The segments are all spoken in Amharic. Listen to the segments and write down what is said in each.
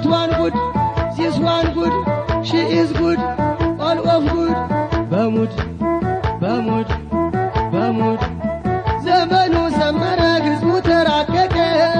ዋን ጉድ ዚስ ዋን ጉድ ሺ ኢዝ ጉድ ኦል ኦፍ ጉድ በሙድ በሙድ በሙድ ዘመኑ ሰመረ ህዝቡ ተራቀቀ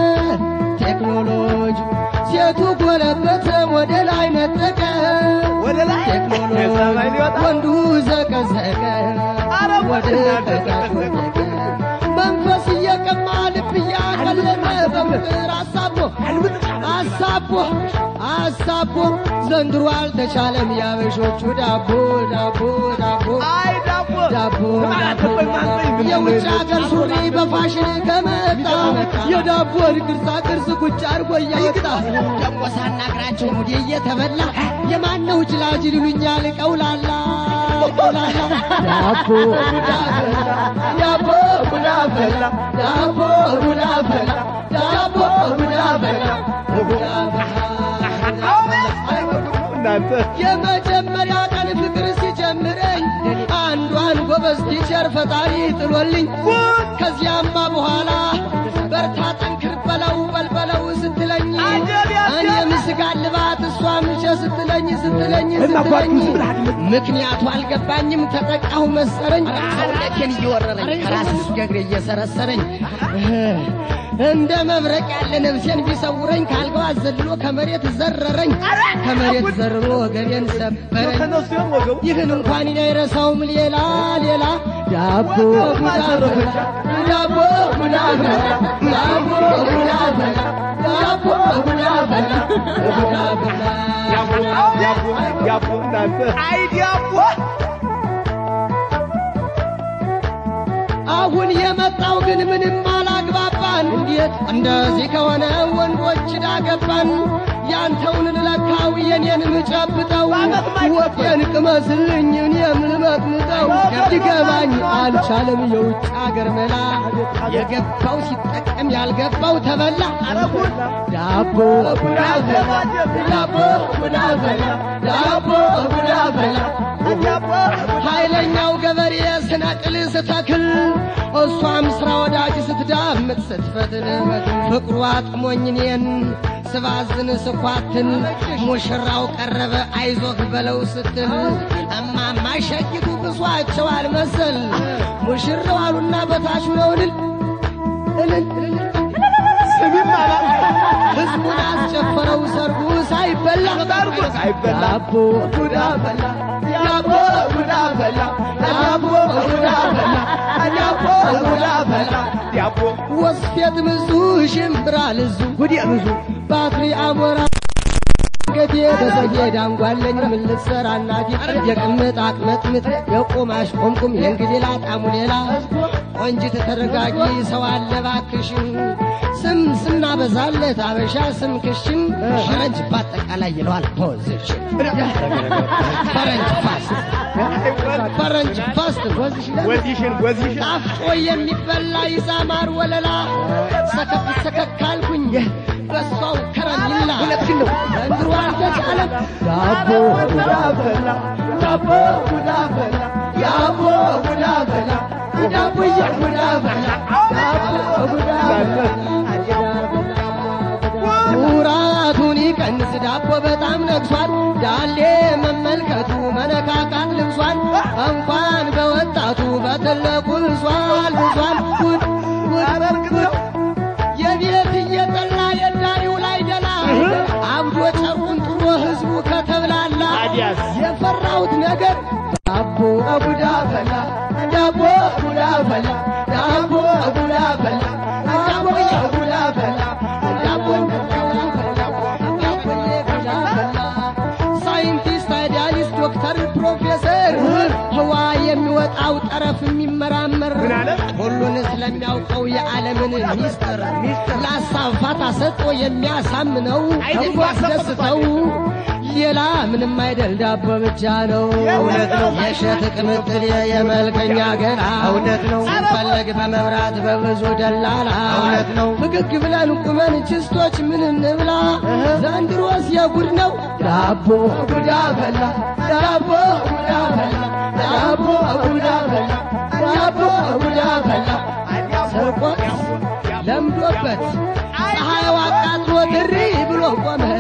ቴክኖሎጂ ሴቱ ጎለበተ ወደ ላይ ነጠቀ ወደ ላይ ቴክኖሎጂ የሰማይ ሊወጣ ወንዱ ዘቀዘቀ አረ ወደ ተቃወቀ መንፈስ እየቀማ ልብ እያቀለጠ በፍቅር አሳቦ አሳቦ አሳቦ ዘንድሮ አልተቻለም ያበሾቹ ዳቦ ዳቦ ዳቦ አይ ዳቦ ዳቦ ማለት ዳቦ ቆይ ማንጠኝ ምንድን ነው የውጭ የዚህ? ሀገር ሱሪ በፋሽን ከመጣ የዳቦን ቅርጻ ቅርጽ ቁጭ አድርጎ እያወጣ ደግሞ ሳናግራቸው ሙዴ እየተበላ የማነው ጅላጅል ይሉኛል ቀውላላ ቀውላላ ዳቦ ቡዳ ፈላ ዳቦ ቡዳ ፈላ ዳቦ ቡዳ ፈላ ዳቦ ቡዳ ፈላ ቡዳ እናንተ የመጀመሪያ ቀን ፍቅር ሲጀምረኝ አንዷን ጎበዝ ቲቸር ፈጣሪ ጥሎልኝ ከዚያማ በኋላ በርታ ጠንክር በለው በልበለው ስትለኝ እኔም ስጋ ልባት እሷም ሸ ስትለኝ ስትለኝ ስትለኝ ምክንያቱ አልገባኝም ተጠቃሁ መሰረኝ ሰውነቴን እየወረረኝ ከራስ እስከ እግሬ እየሰረሰረኝ እንደ መብረቅ ያለ ነፍሴን ቢሰውረኝ ካልጋው አዘልሎ ከመሬት ዘረረኝ ከመሬት ዘርሮ ወገቤን ሰበረኝ ከነሱ ሲሆን ወገቡ ይህን እንኳን እኔ አይረሳውም ሌላ ሌላ ዳቦ ቡዳ ፈላ ዳቦ ቡዳ ፈላ ዳቦ ቡዳ ፈላ ዳቦ ቡዳ ፈላ ቡዳ ፈላ ያቦ ያቦ ያቦ እናንተ አይ ዳቦ አሁን የመጣው ግን ምንም አላግባባን። እንዴት እንደዚህ ከሆነ ወንዶች ዳገባን። ያንተውን ልለካው የኔን ምጨብጠው ወጤን ቅመስልኝ እኔም ልመጥምጠው ሊገባኝ አልቻለም የውጭ አገር መላ የገባው ሲጠቀም ያልገባው ተበላ ዳቦ ቡዳ ፈላ ዳቦ ቡዳ ፈላ ዳቦ ቡዳ ፈላ ኃይለኛው ገበሬ ስነቅል ስተክል እሷም ስራ ወዳጅ ስትዳምጥ ስትፈትል ፍቅሩ አጥሞኝ እኔን ስባዝን ስኳትን ሙሽራው ቀረበ አይዞህ በለው ስትል እማማ ሸጊቱ ብሷቸው አልመሰል ሙሽራው አሉና በታች ነው እልል እልል ስሚም አላት ህዝቡን አስጨፈረው ሰርጉ ሳይበላ ሰርጉ ሳይበላ ዳቦ ቡዳ በላ ዳቦ ቡዳ በላ ዳቦ ቡዳ በላ ዳቦ ቡዳ በላ ዳቦ ወስፌት ብዙ ሽምብራ ልዙ ጉዲ ብዙ ባትሪ አሞራ ገቴ በሰጌ ዳንጓለኝ ምን ልትሰራ እናቴ የቅምጥ አቅመጥምጥ የቆማሽ ቆምቁም የእንግዲህ ላጣሙ ሌላ ቆንጅት ተረጋጊ ሰው አለ ባክሽን ስም ስናበዛለት አበሻ ስም ክሽን ፈረንጅ በአጠቃላይ ይለዋል ፖዚሽን ፈረንጅ ፋስት ፈረንጅ ፋስት ወዚሽን ወዚሽን ጣፍጦ የሚበላ ይዛማር ወለላ ሰከፍ ሰከክ አልኩኝ በሷው ከረሚላ ሁለትሽን ነው ዘንድሮ አልተቻለም ዳቦ ቡዳ በላ ዳቦ ቡዳ በላ ዳቦ ቡዳ በላ ዳቦዬ ቡዳ በላ ዳቦ ቡዳ ኩራቱን ይቀንስ ዳቦ በጣም ነግሷል ዳሌ መመልከቱ መነካካት ልብሷል እንኳን በወጣቱ በትልቁ ብሷል ብሷል ጉድ ጉድ ጉድ የቤት እየጠላ የዳሪው ላይ ደላ አብዶ ጨርቁን ጥሎ ህዝቡ ከተብላላ ታዲያስ? የፈራሁት ነገር ዳቦ ቡዳ ፈላ ዳቦ ቡዳ ፈላ ዳቦ ቡዳ ፈላ ዳቦ ቡዳ ፈላ ዳቦ ሳይንቲስት አይዲያሊስት ዶክተር ፕሮፌሰር ህዋ የሚወጣው ጠረፍ የሚመራመር ምን አለ? ሁሉን ስለሚያውቀው የዓለምን ሚስጥር ለሀሳብ ፋታ ሰጥቶ የሚያሳምነው አይደል? ያስደስተው ሌላ ምንም አይደል ዳቦ ብቻ ነው እውነት ነው። የሸት ቅምጥል የመልከኛ ገላ እውነት ነው። ሲፈለግ በመብራት በብዙ ደላላ እውነት ነው። ፍግግ ብለን ቁመን ችስቶች ምን እንብላ ዘንድሮስ የጉድ ነው ዳቦ ቡዳ በላ ዳቦ ቡዳ በላ ዳቦ ቡዳ በላ ዳቦ ቡዳ በላ ስርቆት ለምዶበት ፀሐይዋ አቃጥሎ ድሪ ብሎ ቆመ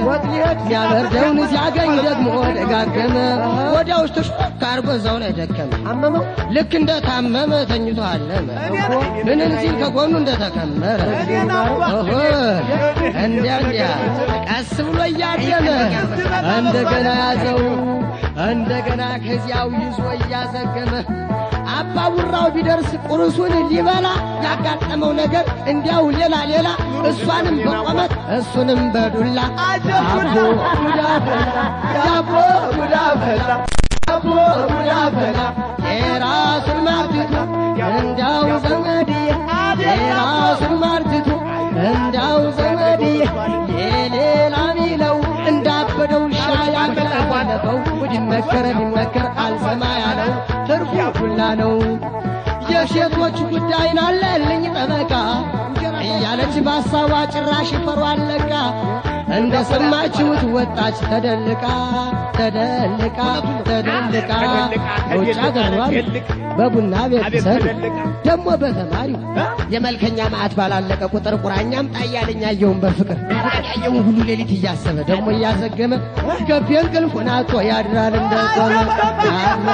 ወጥ ሊሄድ ሲያበርደውን ሲያገኝ ደግሞ ደጋገመ። ወዲያው ውስጥ ሾክ አርጎ እዛው ላይ ደከመ። አመመው ልክ እንደ ታመመ ተኝቶ አለመ። ምንን ሲል ከጎኑ እንደተከመረ ኦሆ እንዲያ እንዲያ ቀስ ብሎ እያደመ እንደገና ያዘው እንደገና ከዚያው ይዞ እያዘገመ አባቡራው ቢደርስ ቁርሱን ሊበላ ያጋጠመው ነገር እንዲያው ሌላ ሌላ እሷንም በቆመት እሱንም በዱላ አቦ ጉዳ ፈላ ዳቦ ጉዳ ፈላ ዳቦ ጉዳ ፈላ የራሱን ማርትቱ እንዲያው ዘመድዬ የራሱን ማርትቱ እንዲያው ዘመድዬ የሌላ ሚለው እንዳበደው ውሻ ያቀለባለፈው ቢመከረ ቢመከር አልሰማ ያለው ትርፉ ሁላ ነው። የሴቶች ጉዳይ ናለልኝ ጠበቃ እያለች በሀሳቧ ጭራሽ ፈሯ አለቃ እንደ ሰማችሁት ወጣች ተደልቃ ተደልቃ ተደልቃ በውጭ አገሯል በቡና ቤት ሰር ደግሞ በተማሪው የመልከኛ ማዕት ባላለቀ ቁጥር ቁራኛም ጣያለኝ አየውን በፍቅር ያየውን ሁሉ ሌሊት እያሰበ ደግሞ እያዘገመ ገቢ እንቅልፉን አጥቶ ያድራል እንደቆመ አላ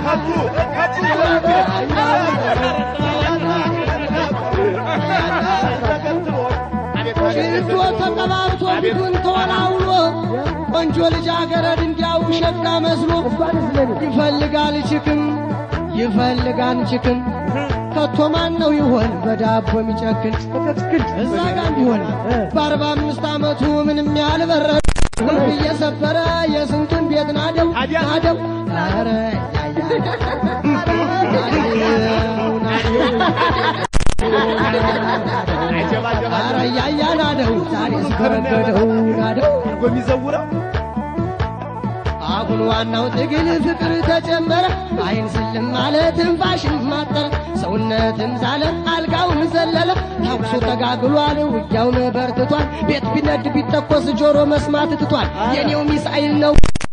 ሽቶ ተቀባብቶ ፊቱን ተወላውሎ ቆንጆ ልጃገረድ እንዲያው ሸጋ መስሎ ይፈልጋል ችክም ይፈልጋል ችክም ከቶ ማን ነው ይሆን በዳቦ የሚጨክን እዛ ጋር ቢሆን በአርባ አምስት ዓመቱ ምንም ያልበረደ ቁልፍ እየሰበረ የስንቱን ቤት ናደው ናደው ኧረ ኧረ እያያ ናደው ዛሬ ስከረገደው ናደው የሚዘውረው አሁን ዋናው ትግል ፍቅር ተጨመረ። አይን ስልም አለ ትንፋሽም ማጠረ ሰውነትም ዛለ አልጋውም ዘለለ ተኩሱ ተጋግሏል ውጊያውም በርትቷል። ቤት ቢነድ ቢተኮስ ጆሮ መስማት ትቷል። የኔው ሚሳኤል ነው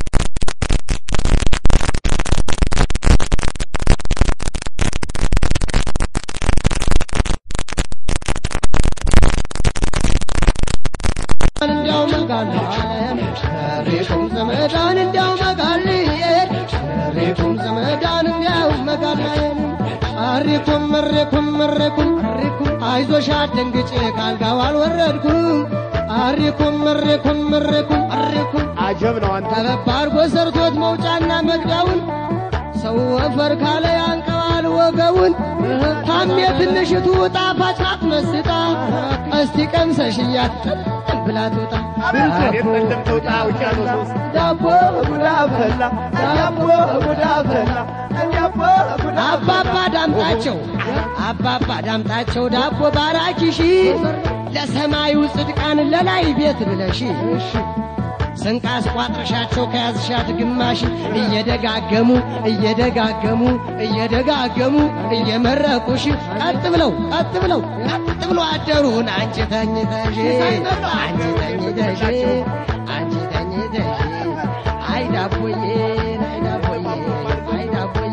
እንዲያው መጋል ሸሪኩም ዘመዳን እንዲያው መጋል ሸሪኩም ዘመዳን እንዲያው መጋል አሪኩም መሬኩም መሬኩም አይዞሽ አትደንግጬ ካልጋው አልወረድኩም አሪኩም መሬኩም መሬኩም አሪኩም አጀብ ነው አንተ ጠበብ አድርጎ ሰርቶት መውጫና መግቢያውን ሰው ወፈር ካለ ያንቀዋል ወገቡን ታሜ ትንሽቱ ጣፋጭ ናት መስጣ እስቲ ቀምሰሽያት ብላ ትውጣ ቤት ጠለም ተውጣ ውቅያኖስ ውስጥ ዳቦ ጉዳ ፈላ ዳቦ ጉዳ ፈላ ዳቦ ጉዳ አባባ ዳምጣቸው አባባ ዳምጣቸው ዳቦ ባራኪሺ ለሰማዩ ጽድቃን ለላይ ቤት ብለሺ ስንቃስ ቋጥረሻቸው ከያዝሻት ግማሽ እየደጋገሙ እየደጋገሙ እየደጋገሙ እየመረቁሽ ቀጥ ብለው ቀጥ ብለው ቀጥ ብሎ አደሩን አንቺ ተኝተሽ አንቺ ተኝተሽ አንቺ ተኝተሽ አይ ዳቦዬ አይ ዳቦዬ አይ ዳቦዬ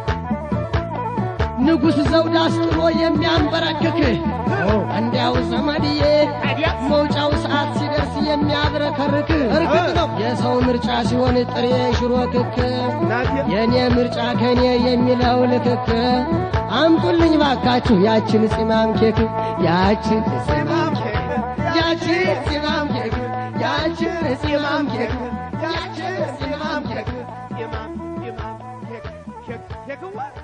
ንጉሥ ዘውድ አስጥሎ የሚያንበረክክ እንዲያው ዘመድዬ መውጫው ሰዓት ሲደርስ የሚያብረከርክ እርግጥ ነው የሰው ምርጫ ሲሆን ጥሬ ሽሮ ክክ የእኔ ምርጫ ከእኔ የሚለው ልክክ አምጡልኝ ባካችሁ ያችን ፂማም ኬክ ያችን ፂማም ኬክ ያችን ፂማም ኬክ ያችን ፂማም ኬክ ያችን ፂማም ኬክ ኢማም ኢማም ኬክ ኬክ ኬክ